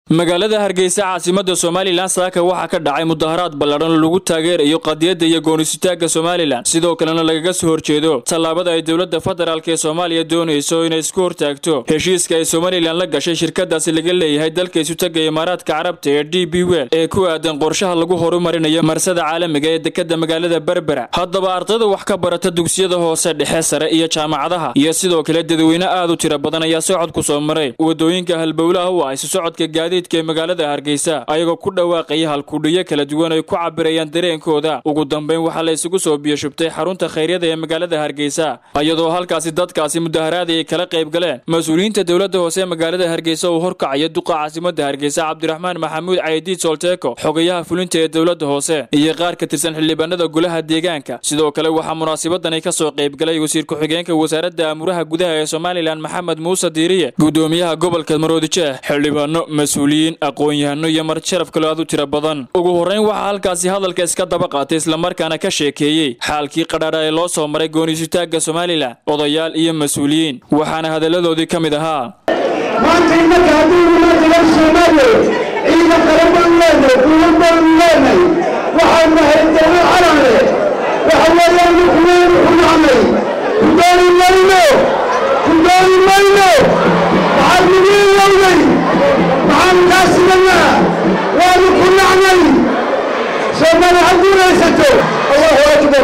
magaalada hargeysa caasimada somalilan saaka waxaa ka dhacay mudaharaad ballaadhan oo lagu taageerayo qadiyadda iyo goonisitaagga somalilan sidoo kalena lagaga soo horjeedo tallaabada ay dowladda federaalk ee soomaaliya doonayso inay isku hortaagto heshiiska ay somalilan la gashay shirkadaasi laga leeyahay dalka isutaga imaaraadka carabta ee d b wel ee ku aadan qorshaha lagu horumarinayo marsada caalamiga ee dekada magaalada berbera haddaba ardayda wax ka barata dugsiyada hoose dhexe sare iyo jaamacadaha iyo sidoo kale dadweyne aad u tiro badan ayaa socod ku soo maray wadooyinka halbowlaha u ah isu socodka gaadi ee magaalada hargeysa ayagoo ku dhawaaqaya halkudhiyo kala duwan ay ku cabirayaan dareenkooda ugu dambeyn waxaa la isugu soo biyashubtay xarunta khayryada ee magaalada hargeysa iyadoo halkaasi dadkaasi mudaharaadi ay kala qayb galeen mas-uuliyiinta dowladda hoose ee magaalada hargeysa uu horkacaya duqa caasimada hargeysa cabdiraxmaan maxamuud caydiid solteeko xogayaha fulinta ee dowladda hoose iyo qaar ka tirsan xildhibaanada golaha deegaanka sidoo kale waxaa munaasabadani ka soo qayb galay wasiir ku-xigeenka wasaaradda amuraha gudaha ee somalilan maxamed muuse diiriye gudoomiyaha gobolka maroodijeeh xildhibaano mas aqoon-yahano iyo mar sharaf kaloo aad u tiro badan ugu horreyn waxaa halkaasi hadalka iska daba qaatay islamarkaana ka sheekeeyey xaalkii qadhaadha ee loo soo maray goonisitaagga somalilan odayaal iyo mas-uuliyiin waxaana hadalladoodii ka mid ahaa maanta innaka hadduu umaadigan soomaaliya ciidan qaran baanu leenahay duulan baanu leenahay waxaan nahay dawlad carale waxa weeyaan nukuweenu ku nacnay ku dooni mayno ku dooni mayno waxaad nagu ilowday maxaan kaa sidanaa waanu ku nacnay soomaali ha guulaysato allahu akbar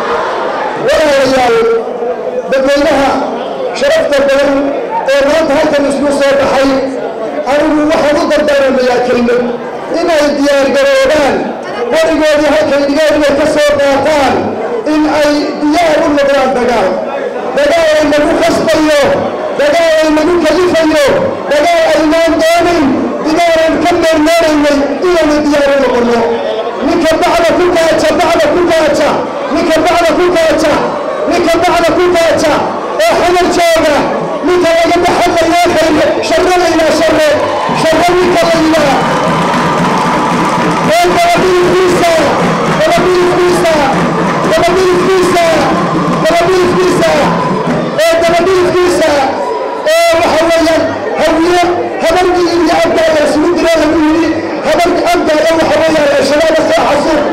walaalayaal dadweynaha sharafta badan ee maanta halkan isku soo baxay anigu waxaan u dardaaramayaa kelmad inay diyaargaroobaan weligoodii halkay dhigeen inay ka soo qaataan in ay diyaar u noqdaan dagaal dagaal ay nagu khasbayo dagaal ay nagu kalifayo dagaal aynaan doonin digaanan ka meermeeraynay inaynu diyaar u noqonno ninka bacda ku gaaja bacda ku gaaja ninka bacda ku gaaja ninka bacda ku gaaja ee xamar jooga ninka laga baxalayaa khayre sharro laylaa sharre sharro ninka laylaa ee dabadiifkiisa dabadiifkiisa dabadiifkiisa dabadiifkiisa ee dabadiifkiisa ee waxa weeyaan hawiye habargii iyo abdaala isugu diraa lagu yidhi habarki abdaala waxa weeyaan al-shabaab soo xasuuq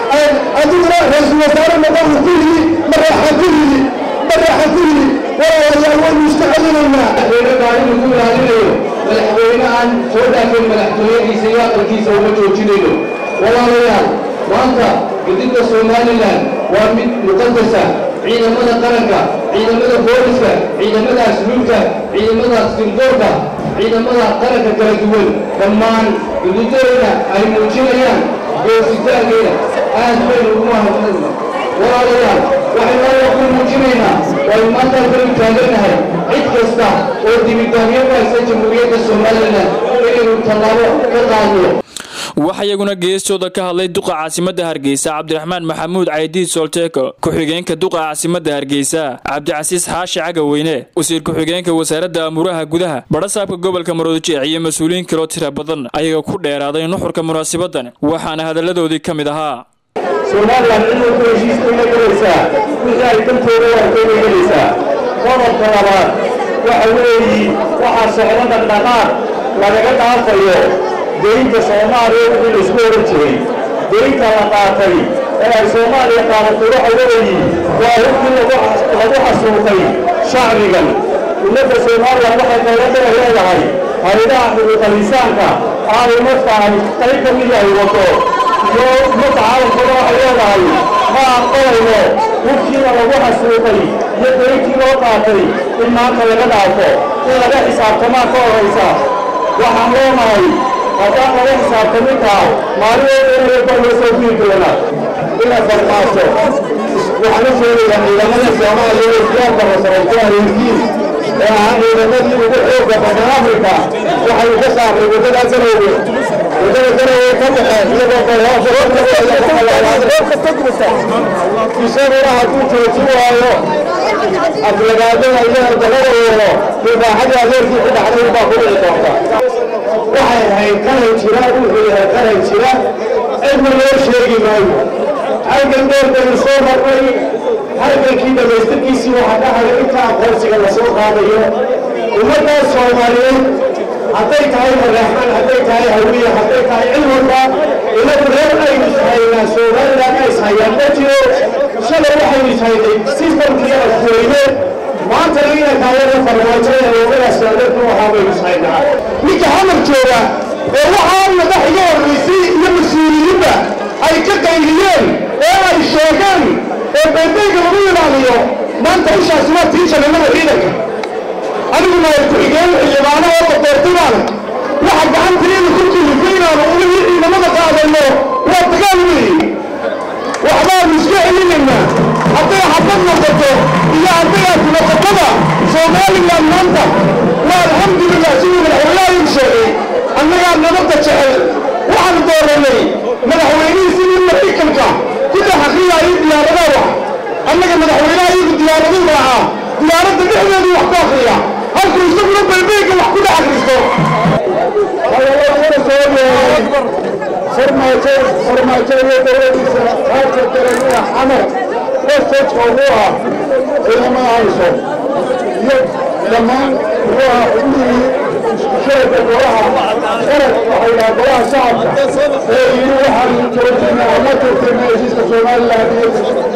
adiguna ra-iisul wasaare noqon uu ku yidhi maraaxaan ku yidhi maraaxaan ku yidhi walaalayaal waynu iska celinaynaa madaxweyne ku ilaalinayo madaxweyne aan soo dhaafin madaxtooyadiisa iyo aqalkiisa uma joojinayno walaalayaal maanta gudidda somalilan waa mid muqadasa ciidamada qaranka ciidamada booliska ciidamada asluubka ciidamada sirdoorka ciidamada qaranka kala duwan dhammaan gudidooda ay muujinayaan goositaankeeda aad baynu ugu mahadsanayna walaalayaal waxaynu alla ku muujinaynaa waynu maanta halkanu taagannahay cid kasta oo dibiddaamyo ku haysta jamhuuriyadda somalilan inaynu tallaabo ka qaadno waxaa iyaguna geestooda ka hadlay duqa caasimada hargeysa cabdiraxmaan maxamuud caydiid solteeko ku-xigeenka duqa caasimada hargeysa cabdicasiis xaashi cagaweyne wasiir ku-xigeenka wasaaradda amuraha gudaha badhasaabka gobolka maroodijeex iyo mas-uuliyiin kaloo tira badan ayaga ku dheeraaday nuxurka munaasabadan waxaana hadalladoodii ka mid ahaa somalilan ciidanku heshiiskayna gelaysaa wixii ay dantooda waarkayna gelaysaa qodobka labaad waxa weeyi waxaa socdo dhaqdhaqaaq lagaga dhaafayo deynta soomaaliya wixii laysku oran jiray deynta la qaatay ee ay soomaaliya qaadatay waxa weeyi waa hubkii lagu xasuuqay shacbigan ummadda somalilan waxay dowladana leedahay haydaha xuquuqalisaanka aanay markaan qayb ka mid yahay wado iyo ummadda caalamkuna waxay leedahay ma aqbalayno hubkiina lagu xasuuqay iyo deyntii loo qaatay in maanta laga dhaafo in laga xisaabtamaa ka horaysa waxaan leenahay haddaan laga xisaabtamin taha maalin loo soo guri doona ina farmaaso waxaan u sheegayaa ciidamada soomaaliya ee siyaarka masarayto areerkiin ee ahaa ciidamadii ugu xooga badan afrika waxay ka saarnay waddada garowge waddada garowge ka baxeen iyagoo isaguna hadduu joojin waayo aflagaadada iyo dalada yeelo dibaaxadii adeerkii ku dhacday baa ku dhici doonta waxay ahayd qaran jira wuxuu yahay qaran jira cidna loo sheegi maayo halkan dheer baynu soo marnay halkankii dhammaystirkiisii waxaa ka haday inta aqoonsiga la soo qaadayo ummaddaas soomaaliyeed hadday tahay madaxman hadday tahay hawiye hadday tahay cid walba inagu reer aynu ishaynaa somaliland ay ishayaan ma jiro shalay waxaynu ishaynay sistamkii afweyne maantana inay taayada farmaajada oogadaas saadadku waxaa baynu ishaynaa ninka hamar jooga ee waxaa madax iga horraysay iyo mas-uuliyiinta ay ka qayliyeen ee ay sheegeen ee beendeyga lagu ilaaliyo maanta ishaasi waa tii jannimada ciidanka anigu maay ku-xigeen xildhibaano oo doortibaana waxa gacanteeda ku kulifay inaanu ulihii ciidamada qaadano waa dagaal weeye waxbaanu iska celinaynaa hadday xabad noqoto iyo hadday aad noqotoba somaliland maanta waa alxamdulilah siduu madaxweynaha igu sheegay annagaa nabadda jecel waxaanu dooranay madaxweynihii sidii maraykanka ku dhex akriyaayo diyaaradaha wax annaga madaxweynaha iyagu diyaaraduu raacaa diyaaradda dhexdeedu wax ku akriya halkuu isaguna beybeyga wax ku dhex akristo farmaajo iyo dowladiisa qaabka dareemada xamar westejka ugu ah ciidamada hayso iyo dhammaan muxuu ah xubnihii iskusheega golaha qarad waxay dhaha golaha shacabka ee yidhi waxaanu joojinaa ama joogtayna heshiiska somaliland iyo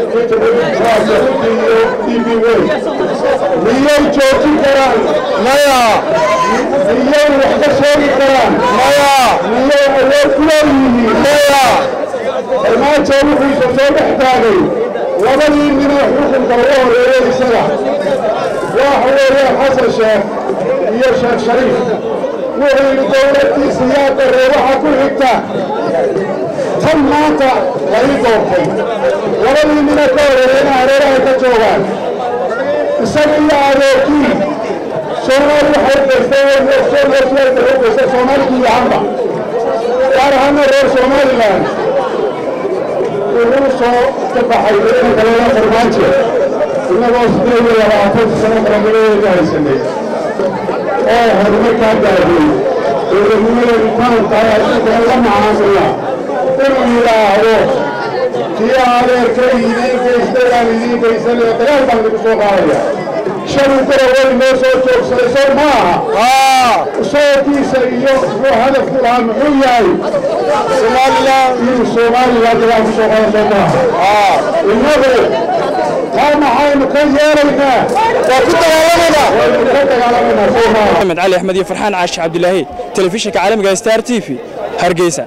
iyo d b wey miyay joojin karaan maya miyay wax ka sheegi karaan maya miyay awood ku leeyihiin maya farmaajo wuxuusa soo dhex taagay labadii ninoo xukunka ugu horeeyey isaga waxa weeyaan xasan sheekh iyo sheekh shariif wuxuu yidhi dowladdiisa yaa daree waxa ku xigta tan maanta la ii doortay labadii nina ka horeeyeyna hareeraha ka joogaan isaga iyo adeerkii soomaali waxay gaystay soomaalkii yahanba gaar ahaana reer somaliland wuxuu soo ka baxay ciidanka loola farmaajo innagoo sideed iyo labaatan sano qarannimadeeda haysanay oo horumarkaa gaadhay dowladnimadeedu taan tahay adduunkana la macaamila inuu yidhaahdo kii adeerka idiin geystay aan idiin geysanaya dagaal baan lagu soo qaadaya shalay daraway noo soo joogsaday soo ma aha soorkiisa iyo muxuu hadafku lahaa muxuu yahay somaliland inuu somaliland dagaal ku soo qaado soo maaha innagu taa maxaynu ka yeelaynaa waa ku dagaalamaynaa waynu ka dagaalamaynaa soo maaha maxamed cali axmed iyo farxaan caashi cabdilaahi telefishinka caalamiga star t v hargeysa